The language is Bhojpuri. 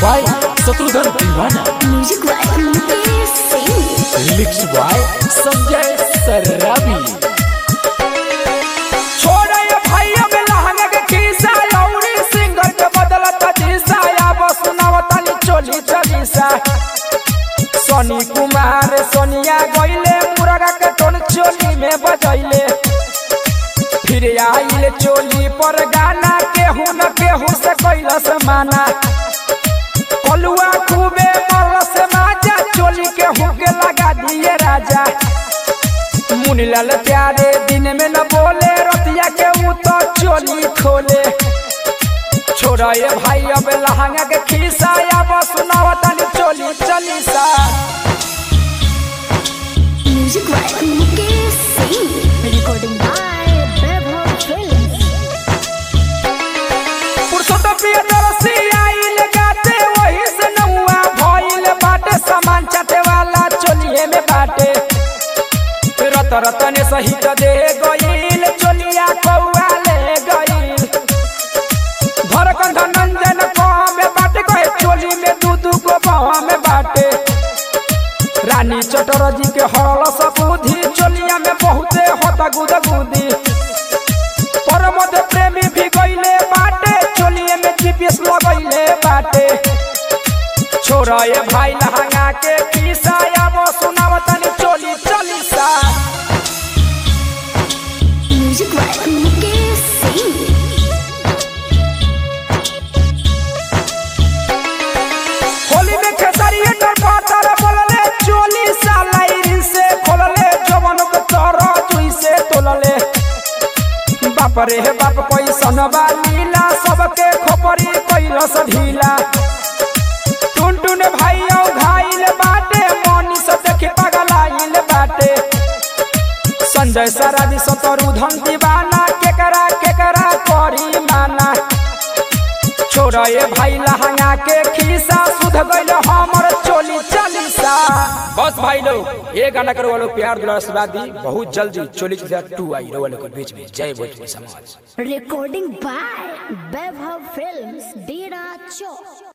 by Shatrughan Deewana music by Mukesh Singh lyrics by Sanjay Sarabi छोड़े भैया में लहंगा के खीसा लौड़ी सिंगर के बदलत जीसा या बस सुनावतानी चोली चलीसा सोनी कुमार सोनिया गईले मुरगा के टोन चोली में बजैले फिर आइले चोली पर गाना केहू न केहू से कैलस माना कलुआ खूबे मरलस माजा चोली केहू के लगा दिए राजा मुनीलाल प्यारे दिन में न बोले रतिया के ऊ तो चोली खोले छोड़ा ये भाई अब लहंगा के खीसा या बस सुनावतानी चोली चलीसा music by Mukesh Singh recording by Vaibhav films Purushottam Priyadarshi आइल गाते वही से नौआ भइल बाटे सामान चाटे वाला चोलिए में बाटे रत रतन सहित दे गईल चोलिया कौआ ले गईल धरकंध नंदन कहाँ में बाटे कहे चोली में दू दू गो बाह में बाटे रानी चटरजी के हरल सबूधी चोलिया में बहुते होता गुद गुदी परमद प्रेमी भी गईले बाटे चोलिए में जीपीएस लगैले बाटे छोरा ये भाई लहंगा के पीसा या वो सुनावतनी चोली चलीसा म्यूजिक बाय मुकेश सिंह होली में खेसारी एंटर पातर बोलले चोली सालाइरी से खोलले जवन के तोरा जुई से तोलले बाप रे हे बाप पैसन लीला सबके खोपरी कैलस ढीला टुन टुन भाई औ घाइल बाटे मनी से देखे पगलाइल बाटे संजय सराबी सतरु धन दीवाना केकरा केकरा करी माना छोड़ा ये भाई लहंगा के खीसा सुध गइल हमर चोली चालीसा बस भाई लोग ये गाना करो वालों प्यार दुलार आशीर्वाद दी बहुत जल्दी चोली चालीसा टू आई रहो वालों के बीच में जय भोजपुरी समाज रिकॉर्डिंग बाय वैभव फिल्म्स डेरा चौक